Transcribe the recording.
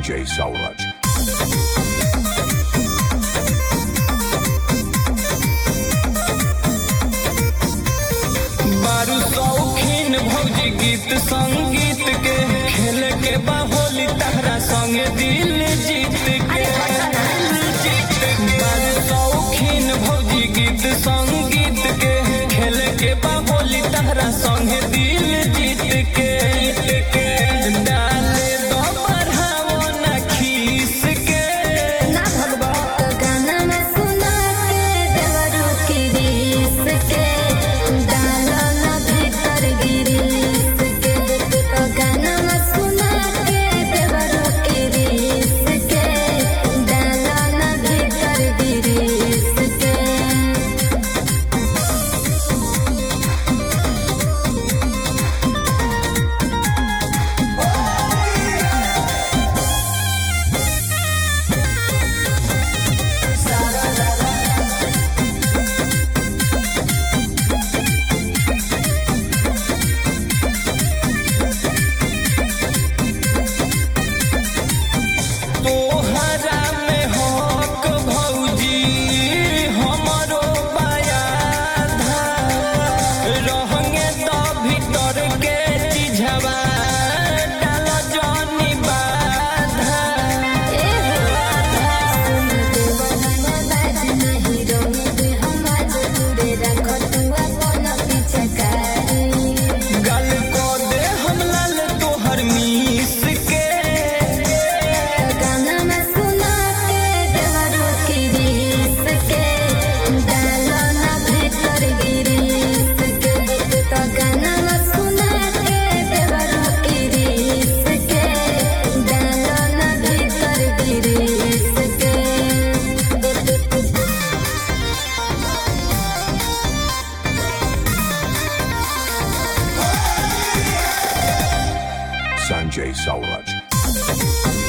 Sanjay Sauraj. बारू शौकीन भौजी गीत संगीत के खेल के बाहोली तहरा संगे दिल जीत के जीत के बारू शौकीन भौजी गीत संगीत के खेल के बाहोली तहरा संगे दिल जीत के जीत के डाले दो बढ़ावो ना खीस के ना भगवत गाना में सुना के देवरू की रीस के डालो ना भीतर गिरीस के तो गाना में सुना के देवरू की रीस के डालो ना भीतर गिरीस के तोहरा में हक भौजी हमरो बयाधा रहंगे तो भीतर के चिझवा डाल जनी बाधा ए हो सुन देवना बाज नहीं रोने हम आज दूरे रखो तू अपन पिछकारी गल को दे हम लाल तोहर मीस के गाना में सुना के देवरू की रीस के डालो ना भीतर गिरीस के तो गाना में सुना के देवरू की रीस के डालो ना भीतर गिरीस के Sanjay Sauraj.